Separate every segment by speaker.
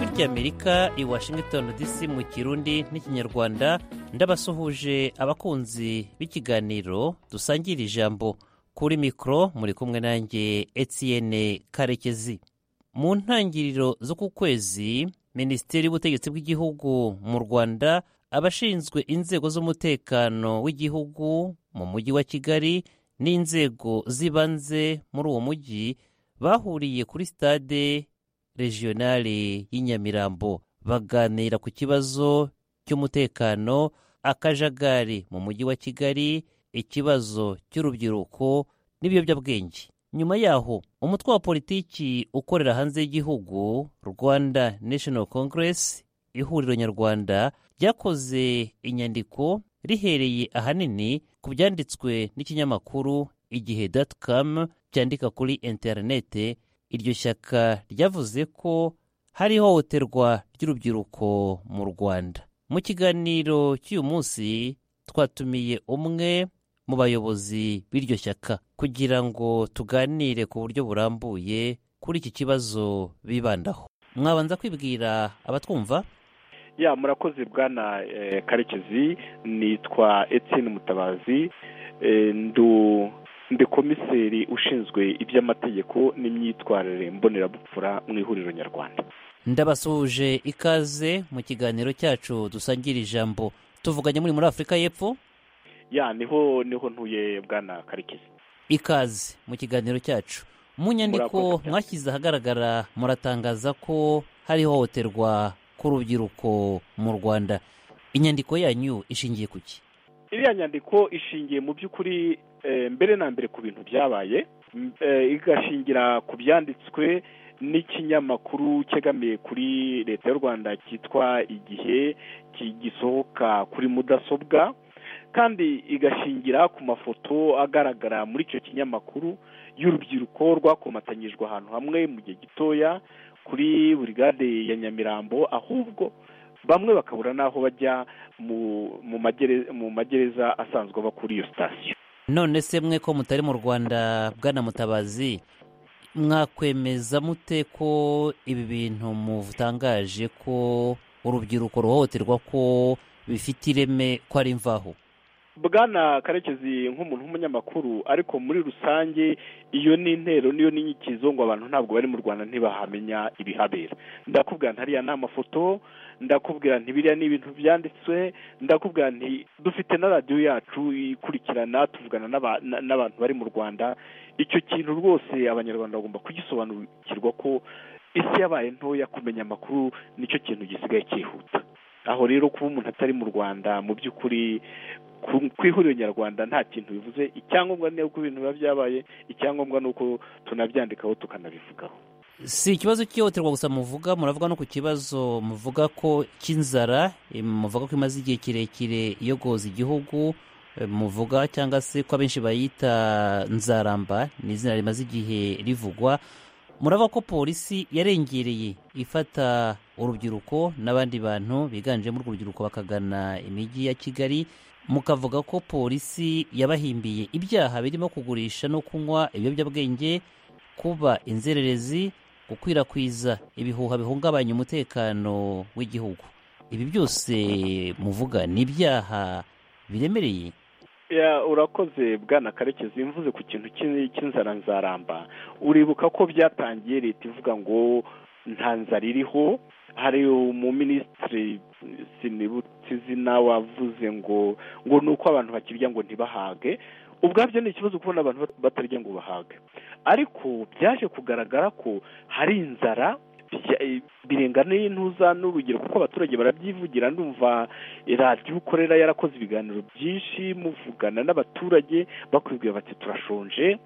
Speaker 1: ry'amerika i washington dc mu kirundi n'ikinyarwanda ndabasuhuje abakunzi b'ikiganiro dusangira ijambo kuri mikoro muri kumwe nanjye etienne karekezi mu ntangiriro z'uku kwezi minisiteri y'ubutegetsi bw'igihugu mu rwanda abashinzwe inzego z'umutekano w'igihugu mu mujyi wa kigali n'inzego z'ibanze muri uwo mujyi bahuriye kuri sitade regionale y'Inyamirambo baganira ku kibazo cy'umutekano akajagari mu mujyi wa Kigali ikibazo cy'urubyiruko n'ibiyobyabwenge nyuma yaho umutwe wa politiki ukorera hanze y'igihugu Rwanda National Congress ihuriro nyarwanda ryakoze inyandiko rihereye ahanini ku byanditswe n'ikinyamakuru igihe com byandika kuri interinete iryo shyaka ryavuze ko hari ihohoterwa ry'urubyiruko mu rwanda mu kiganiro cy'uyu munsi twatumiye umwe mu bayobozi b'iryo shyaka kugira ngo tuganire ku buryo burambuye kuri iki kibazo bibandaho mwabanza kwibwira abatwumva
Speaker 2: ya murakoze bwana karekezi nitwa Etienne mutabazi ndi komiseri ushinzwe iby'amategeko n'imyitwarire mbonerabupfura mu ihuriro nyarwanda
Speaker 1: ndabasuhuje ikaze mu kiganiro cyacu dusangira ijambo tuvuganye muri muri afurika y'epfo
Speaker 2: ya niho niho ntuye bwana karekezi
Speaker 1: ikaze mu kiganiro cyacu mu nyandiko mwashyize ahagaragara muratangaza ko hari ihohoterwa k'urubyiruko mu rwanda inyandiko yanyu ishingiye ku ki
Speaker 2: iriya nyandiko ishingiye mu by'ukuri mbere na mbere ku bintu byabaye igashingira ku byanditswe n'ikinyamakuru cyegamiye kuri leta y'u rwanda cyitwa igihe gisohoka kuri mudasobwa kandi igashingira ku mafoto agaragara muri icyo kinyamakuru y'urubyiruko rwakomatanyijwe ahantu hamwe mu gihe gitoya kuri burigade ya nyamirambo ahubwo bamwe bakabura n'aho bajya mu magereza asanzwe aba kuri iyo sitasiyo
Speaker 1: none se mwe ko mutari mu rwanda bwana mutabazi mwakwemeza mute ko ibi bintu mutangaje ko urubyiruko ruhohoterwa ko bifite ireme ko ari imvaho
Speaker 2: bwana karekezi nk'umuntu w'umunyamakuru ariko muri rusange iyo ni intero niyo n'inyikizo ngo abantu ntabwo bari mu rwanda ntibahamenya ibihabera ndakubwira ntariya ni amafoto ndakubwira ntibiriya ni ibintu byanditswe ndakubwira nti dufite na radiyo yacu ikurikirana tuvugana n'abantu bari mu rwanda icyo kintu rwose abanyarwanda bagomba kugisobanukirwa ko isi yabaye ntoya kumenya amakuru nicyo kintu gisigaye cyihuta aho rero kuba umuntu atari mu rwanda mu by'ukuri ku ihuriro nyarwanda nta kintu bivuze icyangombwa ni uko ibintu biba byabaye icyangombwa ni uko tunabyandikaho tukanabivugaho
Speaker 1: si ikibazo cy'ihohoterwa gusa muvuga muravuga no ku kibazo muvuga ko cy'inzara muvuga ko imaze igihe kirekire iyogoza igihugu muvuga cyangwa se ko abenshi bayita nzaramba ni izina rimaze igihe rivugwa muraba ko polisi yarengereye ifata urubyiruko n'abandi bantu biganjemo urubyiruko bakagana imijyi ya kigali mukavuga ko polisi yabahimbiye ibyaha birimo kugurisha no kunywa ibiyobyabwenge kuba inzererezi gukwirakwiza ibihuha bihungabanya umutekano w'igihugu ibi byose muvuga ni ibyaha biremereye
Speaker 2: urakoze bwana karekezi mvuze ku kintu cy'inzara nzaramba uribuka ko byatangiye leta ivuga ngo nta nzara iriho hari umuminisitiri sinibutse izina wavuze ngo ngo ni uko abantu bakirya ngo ntibahage ubwabyo ni ikibazo kubona abantu batarya ngo bahage ariko byaje kugaragara ko hari inzara birenga n'intuza n'urugero kuko abaturage barabyivugira ndumva radiyo ukorera yarakoze ibiganiro byinshi muvugana n'abaturage bakwibwira bati turashonje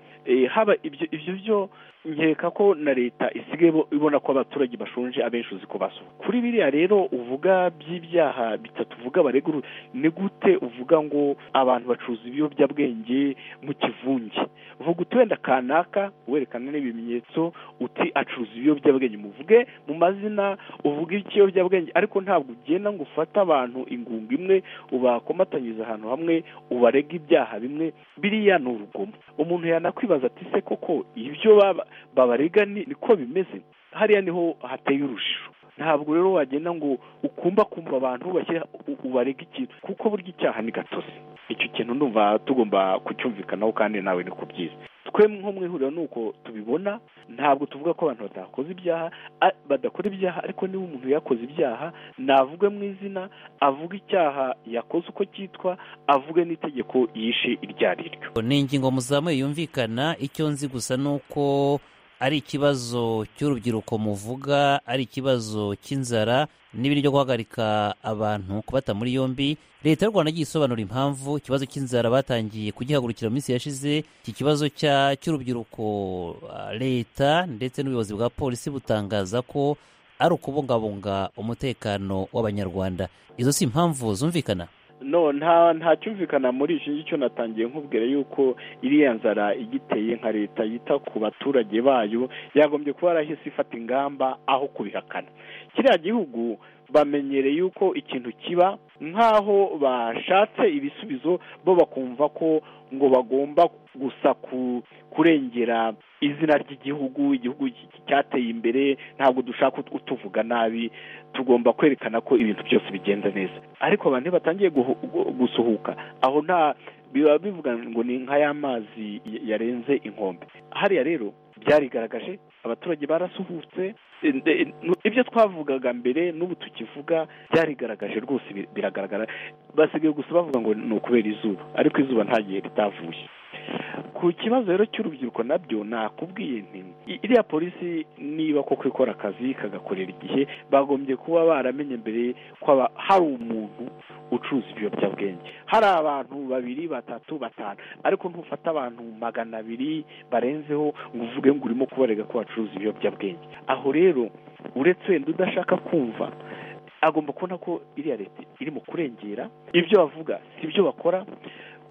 Speaker 2: haba ibyo ibyo byo nkeka ko na leta isigaye ibona ko abaturage bashonje abenshi uzi ko basohoka kuri biriya rero uvuga by'ibyaha bitatu uvuga baregura ni gute uvuga ngo abantu bacuruza ibiyobyabwenge mu kivunge uvuga uti wenda kanaka werekana n'ibimenyetso uti acuruza ibiyobyabwenge muvuge mu mazina uvuga ikiyobyabwenge ariko ntabwo ugenda ngo ufate abantu ingunga imwe ubakomatanyiriza ahantu hamwe ubarega ibyaha bimwe biriya ni urugomo umuntu yanakwibaza ati se koko ibyo babarega niko bimeze hariya niho hateye urujijo ntabwo rero wagenda ngo ukumba kumva abantu bashyira ubarega ikintu kuko burya icyaha ni gatozi icyo kintu ndumva tugomba kucyumvikanaho kandi nawe ni ku byiza twe nko mu ihuriro ni uko tubibona ntabwo tuvuga ko abantu badakoze ibyaha badakora ibyaha ariko niba umuntu yakoze ibyaha navuge mu izina avuge icyaha yakoze uko cyitwa avuge n'itegeko yishe iryo ari ryo
Speaker 1: ni ingingo muzamuye yumvikana icyo nzi gusa ni uko ari ikibazo cy'urubyiruko muvuga ari ikibazo cy'inzara n'ibiri byo guhagarika abantu kubata muri yombi leta y'u rwanda yagiye isobanura impamvu ikibazo cy'inzara batangiye kugihagurukira mu minsi yashize iki kibazo cy'urubyiruko leta ndetse n'ubuyobozi bwa polisi butangaza ko ari ukubungabunga umutekano w'abanyarwanda izo si impamvu zumvikana
Speaker 2: no nta nta cyumvikana muri iki ngicyo natangiye nkubwira yuko iriya nzara igiteye nka leta yita ku baturage bayo yagombye kuba yarahise ifata ingamba aho kubihakana kiriya gihugu bamenyereye yuko ikintu kiba nk'aho bashatse ibisubizo bo bakumva ko ngo bagomba gusa kurengera izina ry'igihugu igihugu cyateye imbere ntabwo dushaka utuvuga nabi tugomba kwerekana ko ibintu byose bigenda neza ariko abantu batangiye gusuhuka aho nta biba bivuga ngo ni nka y'amazi yarenze inkombe hariya rero byarigaragaje abaturage barasuhutse ibyo twavugaga mbere n'ubu tukivuga byarigaragaje rwose biragaragara basigaye gusa bavuga ngo ni ukubera izuba ariko izuba nta gihe ritavuye ku kibazo rero cy'urubyiruko nabyo nakubwiye nti iriya polisi niba koko ikora akazi ikagakorera igihe bagombye kuba baramenye mbere ko hari umuntu ucuruza ibiyobyabwenge hari abantu babiri batatu batanu ariko ntufate abantu magana abiri barenzeho ngo uvuge ngo urimo kubarega ko bacuruza ibiyobyabwenge aho rero uretse wenda udashaka kumva agomba kubona ko iriya leta irimo kurengera ibyo bavuga si byo bakora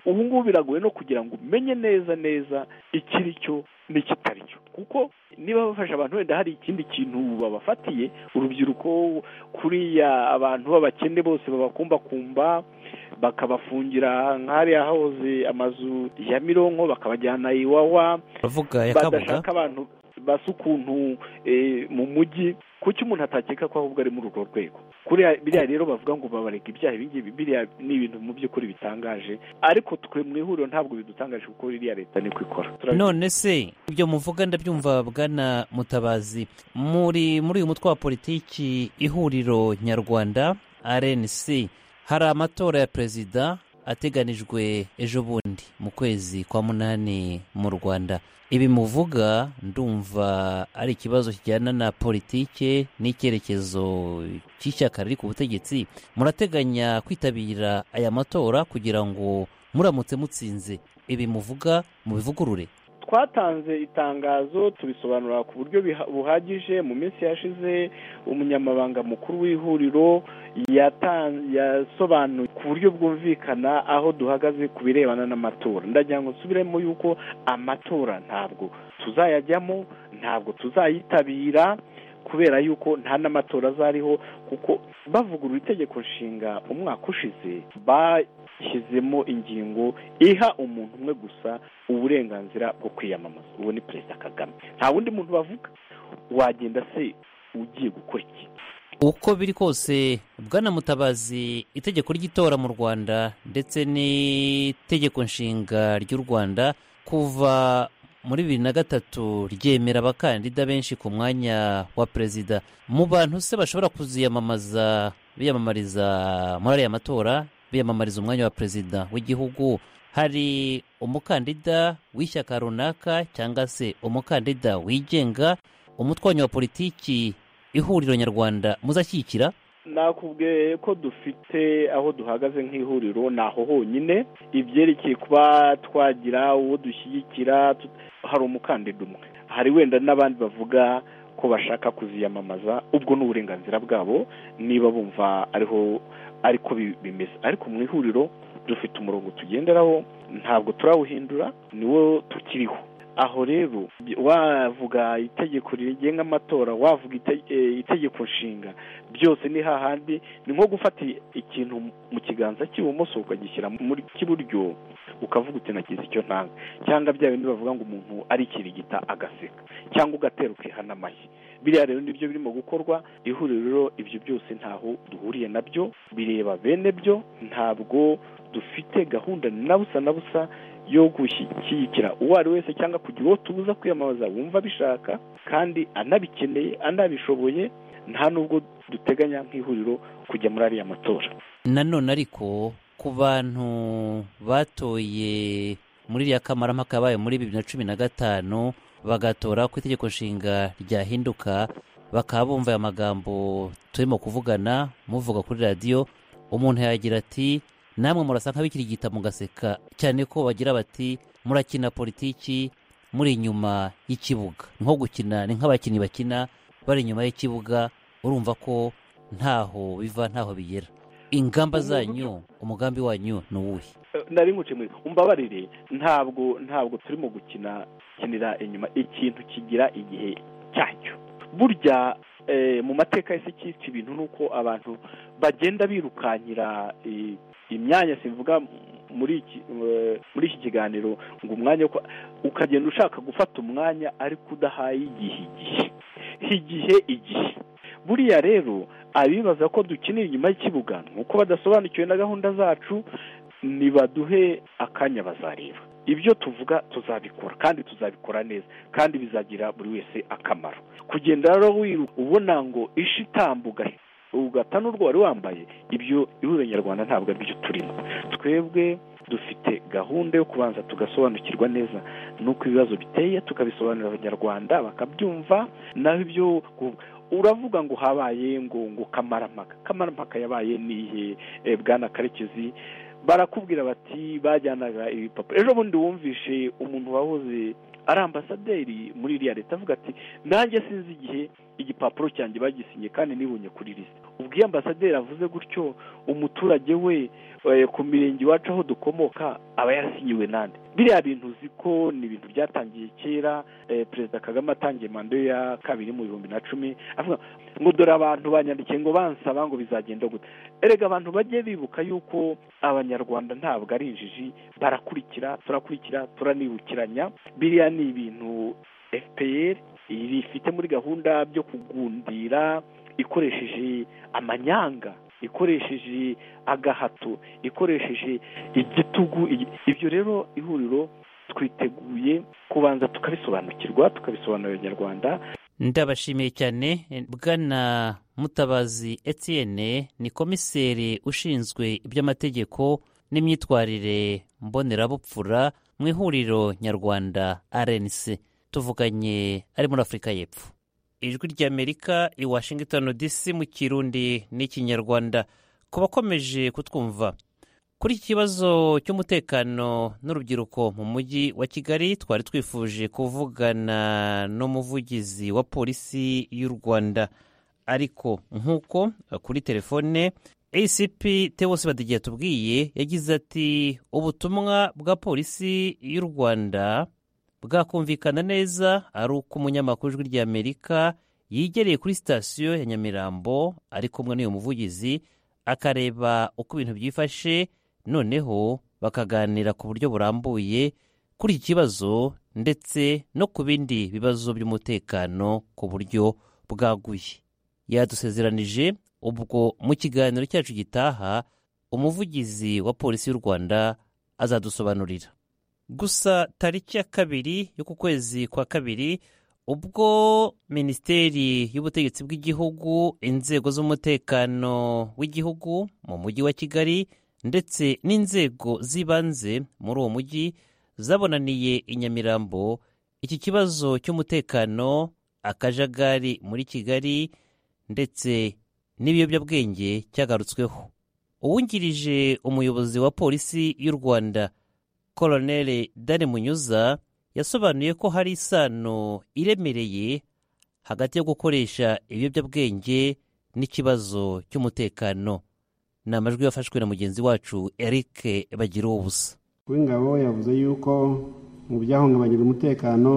Speaker 2: ubu ngubu biragoye no kugira ngo umenye neza neza ikiri cyo n'ikitari cyo kuko niba bafasha abantu wenda hari ikindi kintu babafatiye urubyiruko kuriya abantu b'abakene bose babakumbakumba bakabafungira nk'ahariya hahoze amazu ya mironko bakabajyana iwawa badashaka abantu basa ukuntu mu mujyi kuki umuntu atakeka ko ahubwo ari muri urwo rwego kuriya biriya rero bavuga ngo babareka ibyaha ibingibi biriya ni ibintu mu by'ukuri bitangaje ariko twe mu ihuriro ntabwo bidutangaje kuko iriya leta niko ikora
Speaker 1: none se ibyo muvuga ndabyumva bwana mutabazi muri muri uyu mutwe wa politiki ihuriro nyarwanda rnc hari amatora ya perezida ateganijwe ejo bundi mu kwezi kwa munani mu rwanda ibi muvuga ndumva ari ikibazo kijyana na politike n'icyerekezo cy'ishyaka riri ku butegetsi murateganya kwitabira aya matora kugira ngo muramutse mutsinze ibi muvuga mubivugurure
Speaker 2: twatanze itangazo tubisobanura ku buryo buhagije mu minsi yashize umunyamabanga mukuru w'ihuriro yasobanuye ku buryo bwumvikana aho duhagaze ku birebana n'amatora ndagira ngo nsubiremo yuko amatora ntabwo tuzayajyamo ntabwo tuzayitabira kubera yuko nta n'amatora azariho kuko bavugurura itegeko nshinga umwaka ushize bashyizemo ingingo iha umuntu umwe gusa uburenganzira bwo kwiyamamaza uwo ni perezida kagame nta wundi muntu bavuga wagenda se ugiye gukora iki
Speaker 1: uko biri kose bwana mutabazi itegeko ry'itora mu rwanda ndetse n'itegeko nshinga ry'u rwanda kuva muri bibiri na gatatu ryemera abakandida benshi ku mwanya wa perezida mu bantu se bashobora kuziyamamaza biyamamariza muri ariya matora biyamamariza umwanya wa perezida w'igihugu hari umukandida w'ishyaka runaka cyangwa se umukandida wigenga umutwanyi wa politiki ihuriro nyarwanda muzashyigikira
Speaker 2: nakubwiye ko dufite aho duhagaze nk'ihuriro ni aho honyine ibyerekeye kuba twagira uwo dushyigikira hari umukandida umwe hari wenda n'abandi bavuga ko bashaka kuziyamamaza ubwo ni uburenganzira bwabo niba bumva ariho ariko bimeze ariko mu ihuriro dufite umurongo tugenderaho ntabwo turawuhindura niwo tukiriho aho rero wavuga itegeko rigenga amatora wavuga itegeko nshinga byose ni hahandi ni nko gufata ikintu mu kiganza cy'ibumoso ukagishyira muri cy'iburyo ukavuga uti nagize icyo ntanga cyangwa bya bindi bavuga ngo umuntu arikirigita agaseka cyangwa ugatera ukihana amashyi biriya rero nibyo birimo gukorwa ihuriro ibyo byose ntaho duhuriye nabyo bireba bene byo ntabwo dufite gahunda na busa na busa yo gushyigikira uwo ari wese cyangwa kugira uwo tubuza kwiyamamaza wumva abishaka kandi anabikeneye anabishoboye nta nubwo duteganya nk'ihuriro kujya muri ariya matora
Speaker 1: nanone ariko ku bantu batoye muri iriya kamarampaka yabaye muri bibiri na cumi na gatanu bagatora ku itegeko nshinga ryahinduka bakaba bumva aya magambo turimo kuvugana muvuga kuri radiyo umuntu yagira ati namwe murasa nk'abikirigita mugaseka cyane ko bagira bati murakina politiki muri inyuma y'ikibuga nko gukina ni nk'abakinnyi bakina bari inyuma y'ikibuga urumva ko ntaho biva ntaho bigera ingamba zanyu umugambi wanyu ni uwuhe
Speaker 2: nari muri umbabarire ntabwo ntabwo turimo gukina kinira inyuma ikintu kigira igihe cyacyo burya mu mateka y'isi cyitwa ibintu ni uko abantu bagenda birukankira imyanya sivuga muri iki muri iki kiganiro ngo umwanya ukagenda ushaka gufata umwanya ariko udahaye igihe igihe igihe igihe buriya rero abibaza ko dukeneye inyuma y'ikibuga nuko badasobanukiwe na gahunda zacu nibaduhe akanya bazareba ibyo tuvuga tuzabikora kandi tuzabikora neza kandi bizagira buri wese akamaro kugenda rero wiruka ubona ngo ishi itambuga ugata n'urwo wari wambaye ibyo ihuriro nyarwanda ntabwo aribyo turimo twebwe dufite gahunda yo kubanza tugasobanukirwa neza n'uko ibibazo biteye tukabisobanurira abanyarwanda bakabyumva naho ibyo uravuga ngo habaye ngo ngo kamarampaka kamarampaka yabaye nihe bwana karekezi barakubwira bati bajyanaga ibipapuro ejo bundi wumvishe umuntu wahoze ari ambasaderi muri iriya leta avuga ati nanjye sinzi igihe igipapuro cyanjye bagisinye kandi nibonye kuri lisite ubwo iyo ambasaderi avuze gutyo umuturage we ku mirenge iwacu aho dukomoka aba yarasinyiwe nande biriya bintu uzi ko ni ibintu byatangiye kera perezida kagame atangiye manda ya kabiri mu bihumbi na cumi avuga ngo dore abantu banyandikiye ngo bansaba ngo bizagenda gute erega abantu bajye bibuka yuko abanyarwanda ntabwo ari injiji barakurikira turakurikira turanibukiranya biriya ni ibintu fpr ifite muri gahunda byo kugundira ikoresheje amanyanga ikoresheje agahato ikoresheje igitugu ibyo rero ihuriro twiteguye kubanza tukabisobanukirwa tukabisobanurira abanyarwanda
Speaker 1: ndabashimiye cyane bwana mutabazi etienne ni komiseri ushinzwe iby'amategeko n'imyitwarire mbonerabupfura mu ihuriro nyarwanda rnc tuvuganye ari muri afurika y'epfo ijwi ry'amerika i washington dc mu kirundi n'ikinyarwanda ku bakomeje kutwumva kuri iki kibazo cy'umutekano n'urubyiruko mu mujyi wa kigali twari twifuje kuvugana n'umuvugizi wa polisi y'u rwanda ariko nk'uko kuri telefone acp tewose badigiye tubwiye yagize ati ubutumwa bwa polisi y'u rwanda bwakumvikana neza ari uko umunyamakuru ijwi ry'amerika yegereye kuri sitasiyo ya nyamirambo ari kumwe n'uyu muvugizi akareba uko ibintu byifashe noneho bakaganira ku buryo burambuye kuri iki kibazo ndetse no ku bindi bibazo by'umutekano ku buryo bwaguye yadusezeranije ubwo mu kiganiro cyacu gitaha umuvugizi wa polisi y'u rwanda azadusobanurira gusa tariki ya kabiri y'uku kwezi kwa kabiri ubwo minisiteri y'ubutegetsi bw'igihugu inzego z'umutekano w'igihugu mu mujyi wa kigali ndetse n'inzego z'ibanze muri uwo mujyi zabonaniye i nyamirambo iki kibazo cy'umutekano akajagari muri kigali ndetse n'ibiyobyabwenge cyagarutsweho uwungirije umuyobozi wa polisi y'u rwanda koroneli dani munyuza yasobanuye ko hari isano iremereye hagati yo gukoresha ibiyobyabwenge n'ikibazo cy'umutekano ni amajwi yafashwe na mugenzi wacu eric bagira ubusa
Speaker 3: w'ingabo yavuze yuko mu byahungabanyije umutekano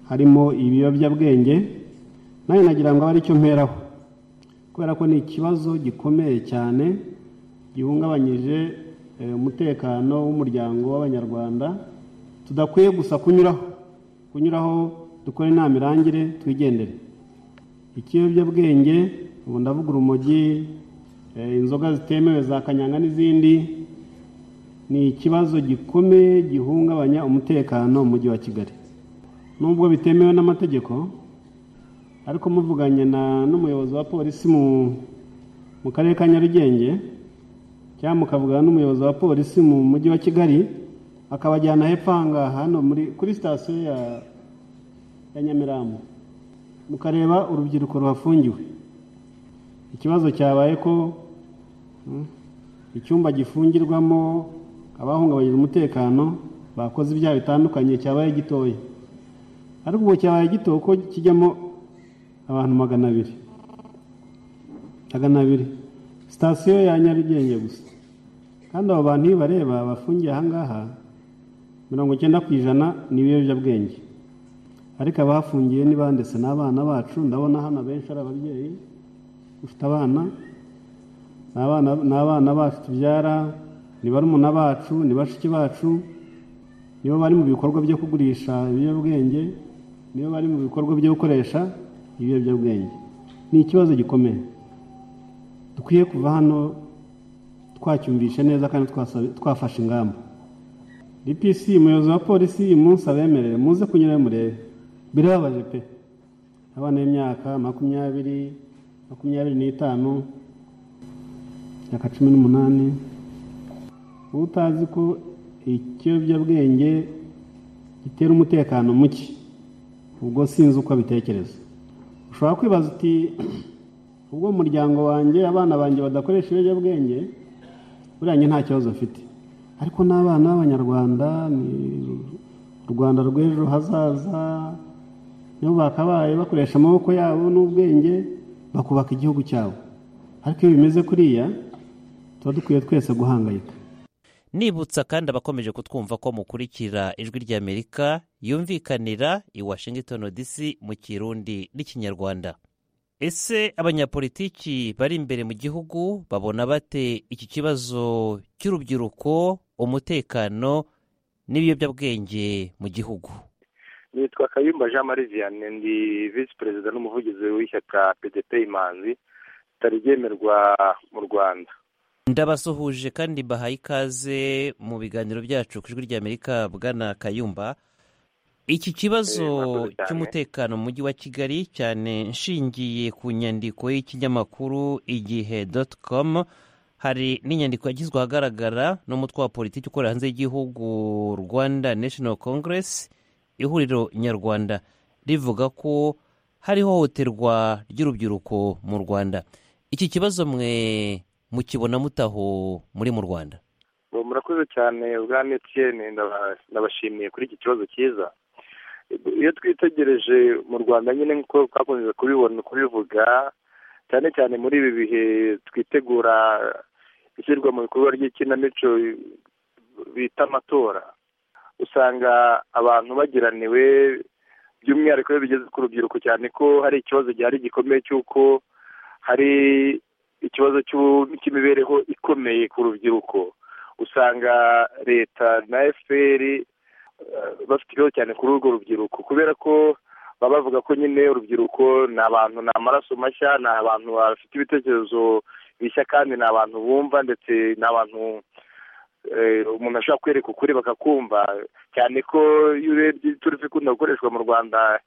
Speaker 3: harimo ibiyobyabwenge nawe nagira ngo abe cyo mperaho kubera ko ni ikibazo gikomeye cyane gihungabanyije umutekano w'umuryango w'abanyarwanda tudakwiye gusa kunyuraho kunyuraho dukore nta mirangire twigendere ikiyobyabwenge ubu ndavuga urumogi inzoga zitemewe za kanyanga n'izindi ni ikibazo gikomeye gihungabanya umutekano mu mujyi wa kigali nubwo bitemewe n'amategeko ariko muvuganye n'umuyobozi wa polisi mu karere ka nyarugenge cyangwa mukavugana n'umuyobozi wa polisi mu mujyi wa kigali akabajyana hepfo ahangaha hano kuri sitasiyo ya nyamirambo mukareba urubyiruko ruhafungiwe ikibazo cyabaye ko icyumba gifungirwamo abahungabanyije umutekano bakoze ibyaha bitandukanye cyabaye gitoya ariko ubu cyabaye gito ko kijyamo abantu magana abiri magana abiri sitasiyo ya nyarugenge gusa kandi abo bantu iyo bareba bafungiye ahangaha mirongo icyenda ku ijana ni ibiyobyabwenge ariko abahafungiye ni banditse n'abana bacu ndabona hano benshi ari ababyeyi ufite abana ni abana bacu tubyara ni barumuna bacu ni bashiki bacu nibo bari mu bikorwa byo kugurisha ibiyobyabwenge nibo bari mu bikorwa byo gukoresha ibiyobyabwenge ni ikibazo gikomeye dukwiye kuva hano twacyumvishe neza kandi twafashe ingamba dpc umuyobozi wa polisi uyu munsi abemerere muze kunyura murebe birababaje pe abana b'imyaka makumyabiri makumyabiri n'itanu myaka cumi n'umunani utazi ko ikiyobyabwenge gitera umutekano muke ubwo sinzi uko abitekereza ushobora kwibaza uti ubwo mu muryango wanjye abana banjye badakoresha ibiyobyabwenge buriya njye nta kibazo mfite ariko n'abana b'abanyarwanda ni u rwanda rw'ejo hazaza nibo bakabaye bakoresha amaboko yabo n'ubwenge bakubaka igihugu cyabo ariko iyo bimeze kuriya tuba dukwiye twese guhangayika
Speaker 1: nibutsa kandi abakomeje kutwumva ko mukurikira ijwi ry'amerika yumvikanira i washington dc mu kirundi n'ikinyarwanda ese abanyapolitiki bari imbere mu gihugu babona bate iki kibazo cy'urubyiruko umutekano n'ibiyobyabwenge mu gihugu
Speaker 4: nitwa kayumba jean marie vianney ndi visi perezida n'umuvugizi w'ishyaka pdp imanzi ritari ryemerwa mu rwanda
Speaker 1: ndabasuhuje kandi bahaye ikaze mu biganiro byacu ku ijwi ry'amerika bwana kayumba iki kibazo cy'umutekano mu mujyi wa kigali cyane nshingiye ku nyandiko y'ikinyamakuru igihe doti komu hari n'inyandiko yagizwe ahagaragara n'umutwe wa politiki ukorera hanze y'igihugu rwanda national congress ihuriro nyarwanda rivuga ko hari ihohoterwa ry'urubyiruko mu rwanda iki kibazo mwe mukibona mutaho muri mu rwanda
Speaker 4: murakoze cyane ubwa emutiyene ndabashimiye kuri iki kibazo cyiza iyo twitegereje mu rwanda nyine nk'uko twakunze kubibona kubivuga cyane cyane muri ibi bihe twitegura ishyirwa mu bikorwa ry'ikinamico bita amatora usanga abantu bagiraniwe by'umwihariko iyo bigeze ku rubyiruko cyane ko hari ikibazo gihari gikomeye cy'uko hari ikibazo cy'imibereho ikomeye ku rubyiruko usanga leta na efuperi bafite ikibazo cyane kuri urwo rubyiruko kubera ko baba bavuga ko nyine urubyiruko ni abantu ni amaraso mashya ni abantu bafite ibitekerezo bishya kandi ni abantu bumva ndetse ni abantu umuntu ashobora kwereka ukuri bakakumva cyane ko iyo urebye turi ikunda gukoreshwa mu rwanda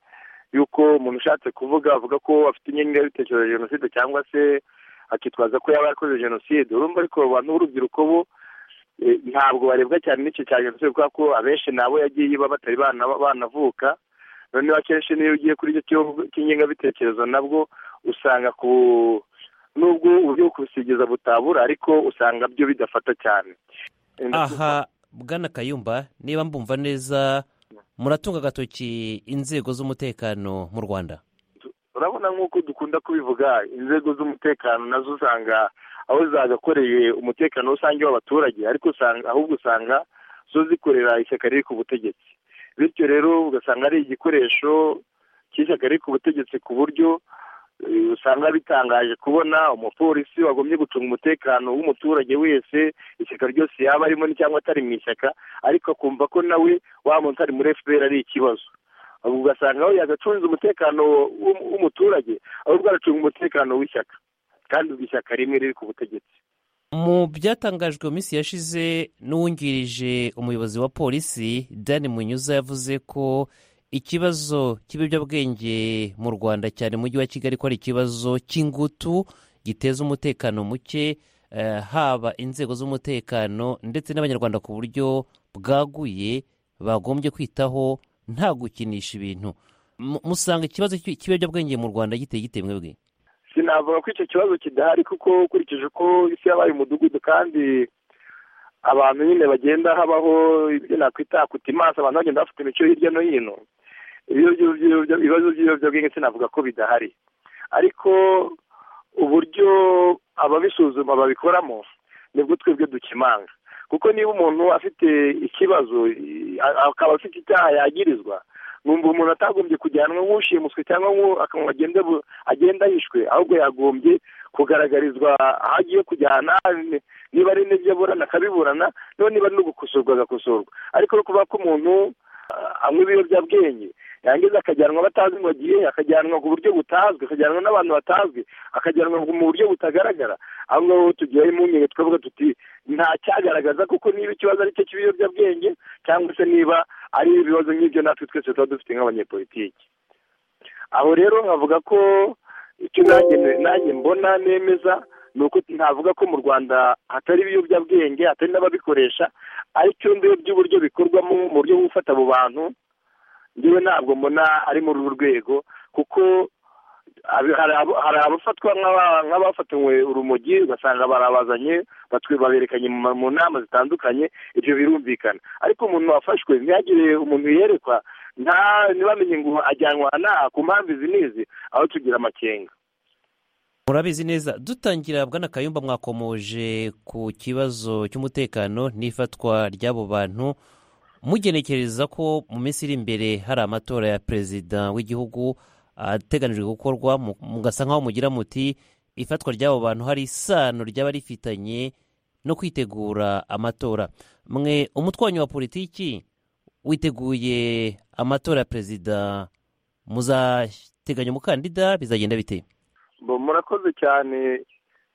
Speaker 4: y'uko umuntu ushatse kuvuga avuga ko afite ingengabitekerezo ya jenoside cyangwa se akitwaza ko yaba yarakoze jenoside urumva ariko abantu b'urubyiruko bo ntabwo barebwa cyane n'icyo cya jenoside kubera ko abenshi nabo yagiye iba batari banavuka noneho akenshi niyo ugiye kuri icyo cy'ingengabitekerezo nabwo usanga ku nubwo uburyo bwo kubisigeza butabura ariko usanga byo bidafata cyane
Speaker 1: aha bwana kayumba niba mbumva neza muratunga agatoki inzego z'umutekano mu rwanda
Speaker 4: urabona nk'uko dukunda kubivuga inzego z'umutekano nazo usanga aho zagakoreye umutekano rusange w'abaturage ariko usanga ahubwo usanga zo zikorera ishyaka riri ku butegetsi bityo rero ugasanga ari igikoresho cy'ishyaka riri ku butegetsi ku buryo usanga bitangaje kubona umupolisi wagombye gucunga umutekano w'umuturage wese ishyaka ryose yaba arimo cyangwa atari mu ishyaka ariko akumva ko nawe wa muntu ari muri efuperi ari ikibazo ahubwo ugasanga aho yagacunze umutekano w'umuturage ahubwo aracunga umutekano w'ishyaka kandi ishyaka rimwe riri ku butegetsi
Speaker 1: mu byatangajwe mu minsi yashize n'uwungirije umuyobozi wa polisi dan munyuza yavuze ko ikibazo cy'ibiyobyabwenge mu rwanda cyane umujyi wa kigali ko ari ikibazo cy'ingutu giteza umutekano muke haba inzego z'umutekano ndetse n'abanyarwanda ku buryo bwaguye bagombye kwitaho nta gukinisha ibintu musanga ikibazo cy'ibiyobyabwenge mu rwanda giteye gite mwebwe
Speaker 4: sinavuga ko icyo kibazo kidahari kuko ukurikije uko isi yabaye umudugudu kandi abantu nyine bagenda habaho ibyo nakwita kutimanza abantu bagenda bafite imico hirya no hino ibibazo by'ibiyobyabwenge sinavuga ko bidahari ariko uburyo ababisuzuma babikoramo nibwo twebwe dukimanga kuko niba umuntu afite ikibazo akaba afite icyaha yagirizwa numva umuntu atagombye kujyanwa nk'ushimuswe cyangwa agenda yishwe ahubwo yagombye kugaragarizwa aho agiye kujyana niba ari n'ibyo aburana akabiburana niba niba no gukosorwa agakosorwa ariko kuba ko umuntu anywa ibiyobyabwenge yangiza akajyanwa batazi ngo agiye akajyanwa ku buryo butazwi akajyanwa n'abantu batazwi akajyanwa mu buryo butagaragara aho ngaho tugiyeho impungenge twavuga tuti nta cyagaragaza kuko niba ikibazo ari cyo cy'ibiyobyabwenge cyangwa se niba ari ibibazo nk'ibyo natwe twese tuba dufite nk'abanyepolitiki aho rero nkavuga ko icyo nanjye mbona nemeza ni uko ntavuga ko mu rwanda hatari ibiyobyabwenge hatari n'ababikoresha aricyo ndebye uburyo bikorwamo mu buryo bwo gufata abo bantu ngewe ntabwo mbona ari muri uru rwego kuko hari abafatwa nk'abafatanywe urumogi ugasanga barabazanye baberekanye mu nama zitandukanye ibyo birumvikana ariko umuntu wafashwe ntihagire umuntu yerekwa ntibamenye ngo ajyanwa n'aha ku mpamvu izi n'izi aho tugira amakenga
Speaker 1: murabizi neza dutangira bwana kayumba mwakomoje ku kibazo cy'umutekano n'ifatwa ry'abo bantu mugenekereza ko mu minsi iri imbere hari amatora ya perezida w'igihugu ateganijwe gukorwa mugasa nk'aho mugira muti ifatwa ry'abo bantu hari isano ryaba rifitanye no kwitegura amatora mwe umutwanyi wa politiki witeguye amatora ya perezida muzateganya umukandida bizagenda bite
Speaker 4: murakoze cyane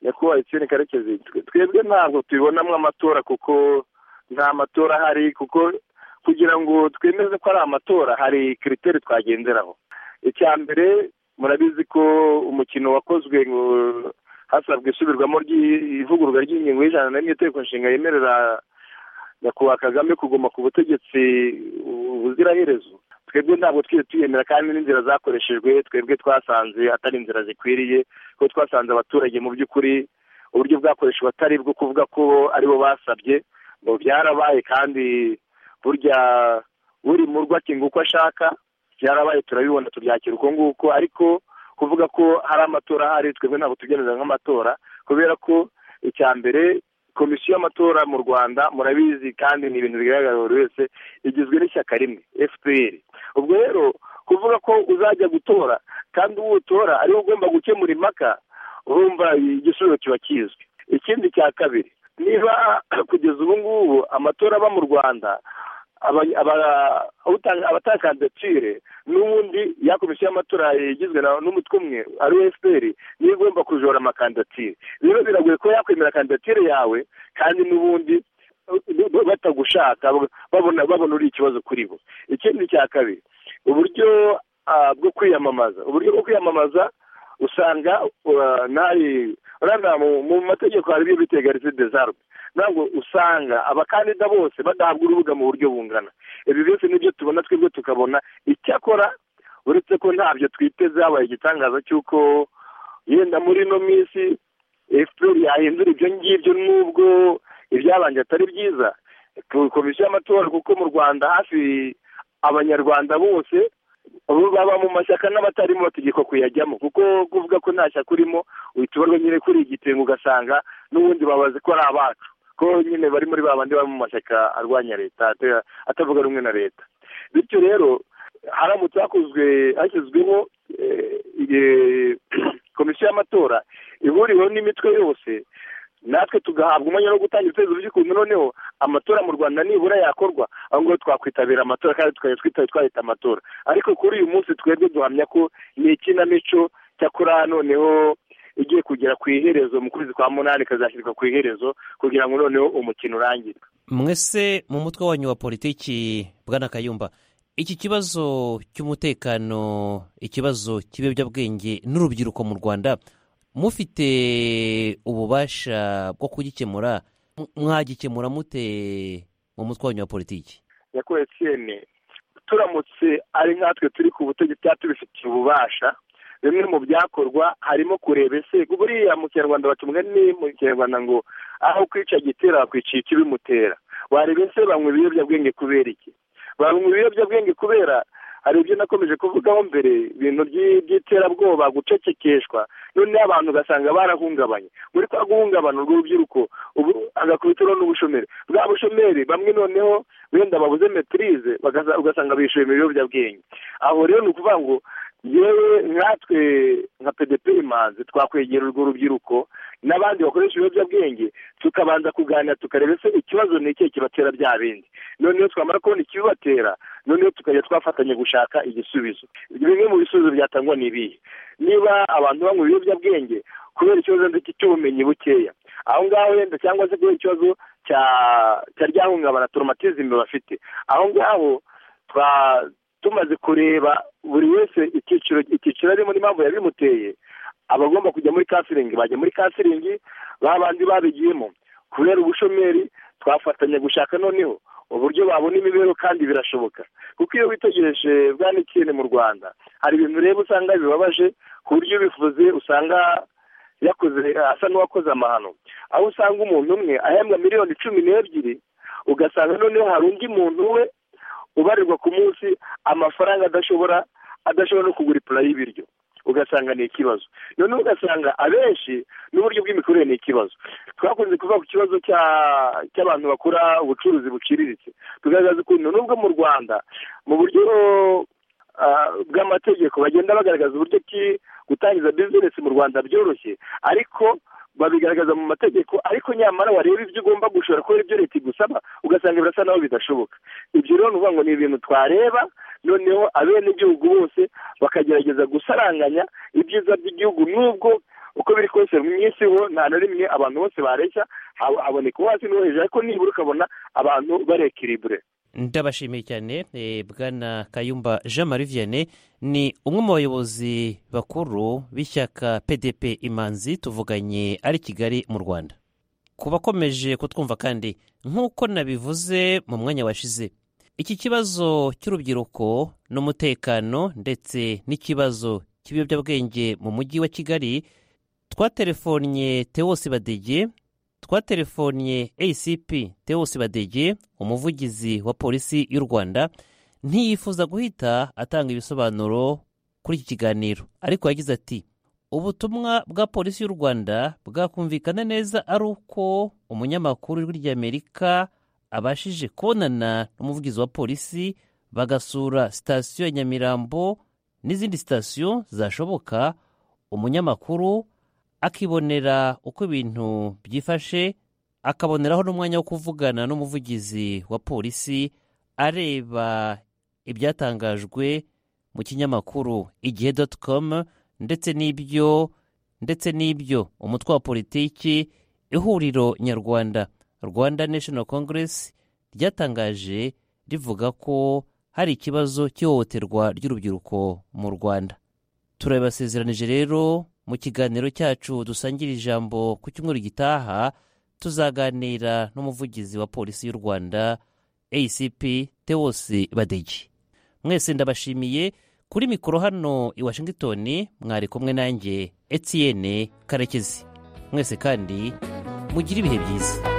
Speaker 4: nyakubahwa etienne karekezi twebwe ntabwo tubibonamo amatora kuko nta matora ahari kuko kugira ngo twemeze ko ari amatora hari kiriteri twagenderaho icya mbere murabizi ko umukino wakozwe ngo hasabwe isubirwamo ry'ivugururwa ry'ingingo y'ijana n'imwe itegeko nshinga yemerera nyakubahwa kagame kuguma ku butegetsi ubuziraherezo twebwe ntabwo twiri tuyemera kandi n'inzira zakoreshejwe twebwe twasanze atari inzira zikwiriye kuko twasanze abaturage mu by'ukuri uburyo bwakoreshejwe atari bwo kuvuga ko aribo basabye ngo byarabaye kandi burya buri murwa akinga uko ashaka byarabaye turabibona tubyakira uko nguko ariko kuvuga ko hari amatora ahari twebwe ntabwo tugereranya nk'amatora kubera ko icya mbere komisiyo y'amatora mu rwanda murabizi kandi ni ibintu bigaragara buri wese igizwe n'ishyaka rimwe fpr ubwo rero kuvuga ko uzajya gutora kandi uwo utora ariwe ugomba gukemura impaka urumva igisubizo kiba kizwi ikindi cya kabiri niba kugeza ubu ngubu amatora aba mu rwanda abatanga kandidatire n'ubundi ya komisiyo y'amatora igizwe n'umutwe umwe ari fpr niyo igomba kujora amakandidatire rero biragoye ko yakwemera kandidatire yawe kandi n'ubundi batagushaka babona uri ikibazo kuri bo ikindi cya kabiri uburyo bwo kwiyamamaza uburyo bwo kwiyamamaza usanga ntari mu mategeko hari ibyo bita egarizide zarwe ntabwo usanga abakandida bose badahabwa urubuga mu buryo bungana ibi byose nibyo tubona twebwe tukabona icyakora uretse ko ntabyo twiteze habaye igitangaza cy'uko yenda muri ino minsi efuperi yahindura ibyo ngibyo n'ubwo ibyabanje atari byiza komisiyo y'amatora kuko mu rwanda hafi abanyarwanda bose baba mu mashyaka n'abatarimo bategekwa kuyajyamo kuko kuvuga ko nta shyaka urimo uhita ubarwa nyine kuri igitenge ugasanga n'ubundi babazi ko ari abacu ko nyine bari muri ba bandi bari mu mashyaka arwanya leta atavuga rumwe na leta bityo rero haramutse hakozwe hashyizweho komisiyo y'amatora ihuriweho n'imitwe yose natwe tugahabwa umwanya wo gutanga ibitekerezo by'ukuntu noneho amatora mu rwanda nibura yakorwa aho ngaho twakwitabira amatora kandi tukajya twitaba twahita amatora ariko kuri uyu munsi twebwe duhamya ko ni ikinamico cyakora noneho igiye kugera ku iherezo mu kwezi kwa munani ikazashyirwa ku iherezo kugira ngo noneho umukino urangire
Speaker 1: mwese mu mutwe wanyu wa politiki bwana kayumba iki kibazo cy'umutekano ikibazo cy'ibiyobyabwenge n'urubyiruko mu rwanda mufite ububasha bwo kugikemura mwagikemura mute mu mutwe wanyu wa politiki
Speaker 4: nyakubahwa etiyene turamutse ari nkatwe turi ku butegetsi cyangwa tubifitiye ububasha bimwe mu byakorwa harimo kureba ese buriya mu kinyarwanda batumwe ni mu kinyarwanda ngo aho kwica gitera bakwica ikibimutera wareba ese banywa ibiyobyabwenge kubera iki banywa ibiyobyabwenge kubera hari ibyo nakomeje kuvugaho mbere ibintu by'iterabwoba gucecekeshwa noneho abantu ugasanga barahungabanye muri kwa guhungabana urwo rubyiruko ubu agakubitiro n'ubushomeri bwa bushomeri bamwe noneho wenda babuze metirize ugasanga bishyuye ibiyobyabwenge aho rero ni ukuvuga ngo yewe nkatwe nka pedeperi manzi twakwegera urwo rubyiruko n'abandi bakoresha ibiyobyabwenge tukabanza kuganira tukareba ese ikibazo ni ikihe kibatera bya bindi noneho twamara kubona ikibibatera noneho tukajya twafatanya gushaka igisubizo bimwe mu bisubizo byatangwa ni ibihe niba abantu banywa ibiyobyabwenge kubera ikibazo ndetse cy'ubumenyi bukeya aho ngaho wenda cyangwa se kubera ikibazo cya ryahungabana toromatizime bafite aho ngaho tumaze kureba buri wese icyiciro icyiciro arimo n'impamvu yabimuteye abagomba kujya muri kansiringi bajya muri kansiringi ba bandi babigiyemo kubera ubushomeri twafatanya gushaka noneho uburyo babona imibereho kandi birashoboka kuko iyo witegereje bwa n'ikintu mu rwanda hari ibintu ureba usanga bibabaje ku buryo ubivuze usanga yakoze asa n'uwakoze amahano aho usanga umuntu umwe ahembwa miliyoni cumi n'ebyiri ugasanga noneho hari undi muntu we ubarirwa ku munsi amafaranga adashobora adashobora no kugura ipura y'ibiryo ugasanga ni ikibazo noneho ugasanga abenshi n'uburyo bw'imikorere ni ikibazo twakunze kuvuga ku kibazo cy'abantu bakora ubucuruzi buciriritse tugaragaza ukuntu n'ubwo mu rwanda mu buryo bw'amategeko bagenda bagaragaza uburyo ki gutangiza bizinesi mu rwanda byoroshye ariko babigaragaza mu mategeko ariko nyamara wareba ibyo ugomba gushora kubera ibyo leta igusaba ugasanga birasa naho bidashoboka ibyo rero ni ukuvuga ngo ni ibintu twareba noneho abenegihugu bose bakagerageza gusaranganya ibyiza by'igihugu n'ubwo uko biri kose mu isi ho nta na rimwe abantu bose bareshya haboneka uwo hasi n'uwo hejuru ariko nibura ukabona abantu barekiribure
Speaker 1: ndabashimiye cyane bwana kayumba jean marie vianney ni umwe mu bayobozi bakuru b'ishyaka pdp imanzi tuvuganye ari kigali mu rwanda ku bakomeje kutwumva kandi nk'uko nabivuze mu mwanya washize iki kibazo cy'urubyiruko n'umutekano ndetse n'ikibazo cy'ibiyobyabwenge mu mujyi wa kigali twatelefonnye tewosi badege twatelefonnye acp tewosi badege umuvugizi wa polisi y'u rwanda ntiyifuza guhita atanga ibisobanuro kuri iki kiganiro ariko yagize ati ubutumwa bwa polisi y'u rwanda bwakumvikana neza ari uko umunyamakuru ry'amerika abashije kubonana n'umuvugizi wa polisi bagasura sitasiyo ya nyamirambo n'izindi sitasiyo zashoboka umunyamakuru akibonera uko ibintu byifashe akaboneraho n'umwanya wo kuvugana n'umuvugizi wa polisi areba ibyatangajwe mu kinyamakuru igihe doti komu ndetse n'ibyo ndetse n'ibyo umutwe wa politiki ihuriro nyarwanda rwanda nashono kongeresi ryatangaje rivuga ko hari ikibazo cy'ihohoterwa ry'urubyiruko mu rwanda turabibasezeranije rero mu kiganiro cyacu dusangira ijambo ku cyumweru gitaha tuzaganira n'umuvugizi wa polisi y'u rwanda acp tewosi badege mwese ndabashimiye kuri mikoro hano i washington mwari kumwe nanjye etienne karekezi mwese kandi mugire ibihe byiza